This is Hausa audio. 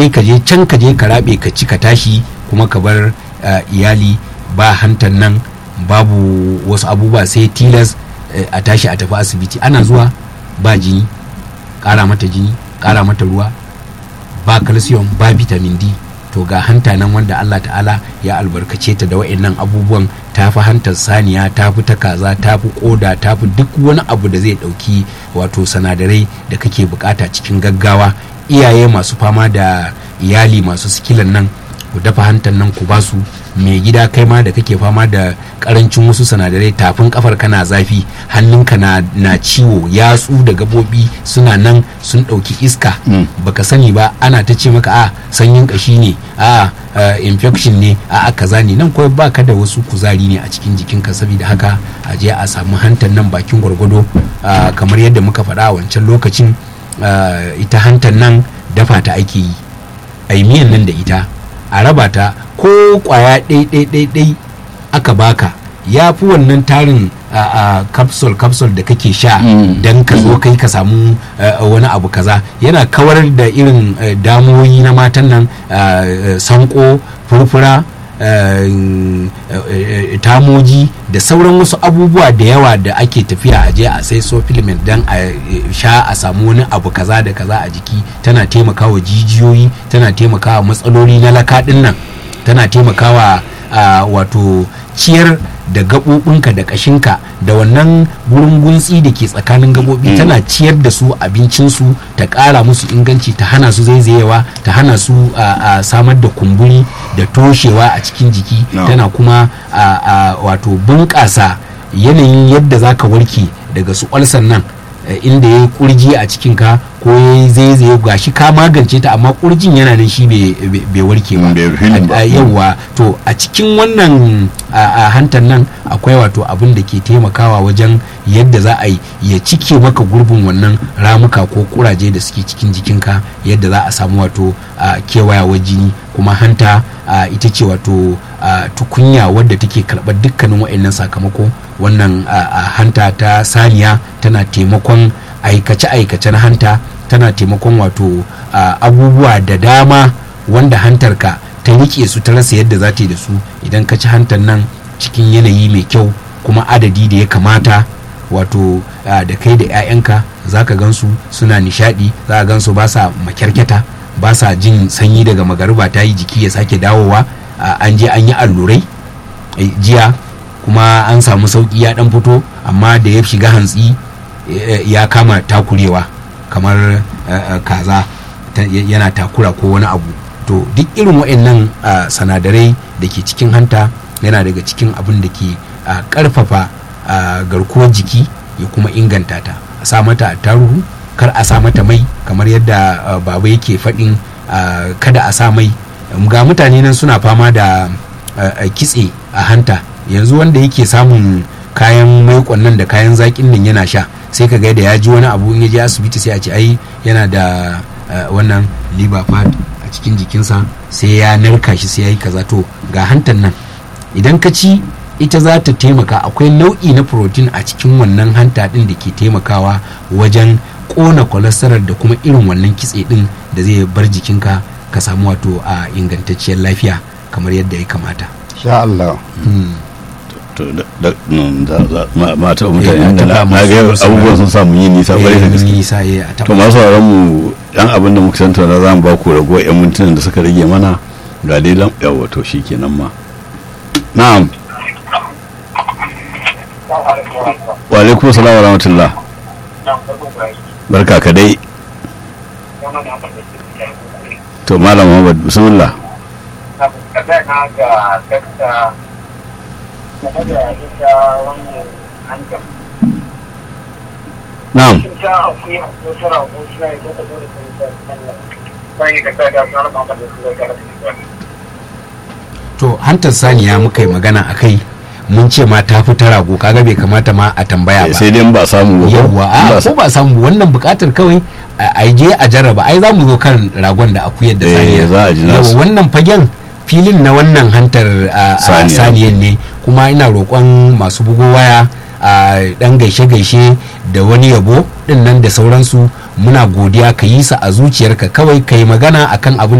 kai ka je can ka je ka rabe ka ci ka tashi kuma ka bar uh, iyali ba hantar nan babu wasu abubuwa sai tilas uh, a tashi a tafi asibiti ana zuwa ba jini ƙara mata jini ƙara mata ruwa ba calcium ba vitamin d to ga hanta nan wanda Allah ta'ala ya albarkace ta da wa'annan abubuwan ta fi hantar saniya ta fi ta kaza ta fi koda ta fi duk wani abu da zai dauki wato sanadarai da kake bukata cikin gaggawa iyaye masu fama da iyali masu sikilan nan ku dafa hantar nan ku basu mai gida kai ma da kake fama da karancin wasu sanadarai tafin kafar kana zafi hannunka na, na ciwo yatsu da gabobi suna nan sun ɗauki iska baka sani ba ana ta ce maka a sanyin kashi ne a infection ne a kaza ne nan kawai baka da wasu kuzari ne a cikin jikinka saboda haka a je a samu hantar nan bakin gwargwado kamar yadda muka faɗa a wancan lokacin ita hantar nan dafa ta ake yi a yi miyan nan da ita a raba ta ko kwaya ɗai-ɗai-ɗai aka baka ya fi wannan tarin a capsule capsule da kake sha don ka zo kai ka samu wani abu kaza yana kawar da irin damuwoyi na matan nan sanko furfura tamoji da sauran wasu abubuwa da yawa da ake tafiya a je a sai supplement don a sha a samu wani abu kaza da kaza a jiki tana taimakawa jijiyoyi tana taimakawa matsaloli na lakaɗin nan tana taimakawa wato ciyar da gaɓoɓinka da ƙashinka da wannan gurin guntsi da ke tsakanin gaɓoɓi tana ciyar da su abincinsu ta ƙara musu inganci ta hana su zaizayewa ta hana su a samar da kumburi da toshewa a cikin jiki tana kuma wato bunƙasa yanayin yadda za ka warke daga su ƙwalsan nan inda ya yi kurji a cikinka ko ya yi zaizaye gashi ka magance ta amma kurjin yana nan shi bai warke ba yauwa to a cikin wannan hantar nan akwai wato abin da ke taimakawa wajen yadda za a yi ya cike maka gurbin wannan ramuka ko kuraje da suke cikin jikinka yadda za a samu wato kewayawar jini kuma hanta ita ce wato tukunya wadda take karɓar dukkanin wa'annan sakamako wannan hanta ta saniya tana taimakon aikace-aikace na hanta tana taimakon wato abubuwa da dama wanda hantarka ta rike su ta rasa yadda za ta yi da su idan ka ci hantar nan cikin yanayi mai kyau kuma adadi da ya kamata wato da kai da 'ya'yanka za ka gansu suna nishadi za ka gansu ba sa makyarkyata ba sa jin sanyi daga magariba ta yi jiki ya sake dawowa an je an yi allurai jiya kuma an samu sauki ya dan fito amma da ya shiga hantsi ya kama takurewa kamar kaza yana takura ko wani abu to duk irin waɗannan sanadarai da ke cikin hanta yana daga cikin abin da ke ƙarfafa garkuwar jiki ya kuma inganta ta a sa mata taruhu kar a sa mata mai kamar yadda baba yake faɗin kada a sa mai ga mutane nan suna fama da kitse a hanta yanzu wanda yake samun kayan maikon nan da kayan zaƙin nan yana sha sai ka ga da ya ji wani abu in ya je asibiti sai a ce ai yana da wannan liver fat a cikin jikinsa sai ya narka shi sai ya yi kaza to ga hantan nan idan ka ci ita za ta taimaka akwai nau'i na protein a cikin wannan hanta din da ke taimakawa wajen kona cholesterol da kuma irin wannan kitse din da zai bar jikinka ka samu wato a ingantacciyar lafiya kamar yadda ya kamata sha Allah to da mata mutane na ga abubuwan sun samu yi nisa kwarai da gaske nisa ya a to masu sauraron mu yan abin da muka tantauna za mu ba ku rago yan mintunan da suka rage mana ga dai lam yawa to shikenan ma na'am wa alaikum salam wa rahmatullah barka ka dai to malam Muhammad bismillah na'am to hantar saniya muka yi magana a kai mun ce ma ta fi ta rago kaga bai kamata ma a tambaya ba sai dai ba samu ba yawwa a ko ba samu wannan bukatar kawai a je a jarraba ai za mu zo kan ragon da akuyar da saniya za a ji nasu wannan fagen filin na wannan hantar saniyan ne kuma ina roƙon masu bugo waya a dan gaishe-gaishe da wani yabo din nan da sauransu muna godiya ka yi sa a zuciyarka kawai ka yi magana akan abin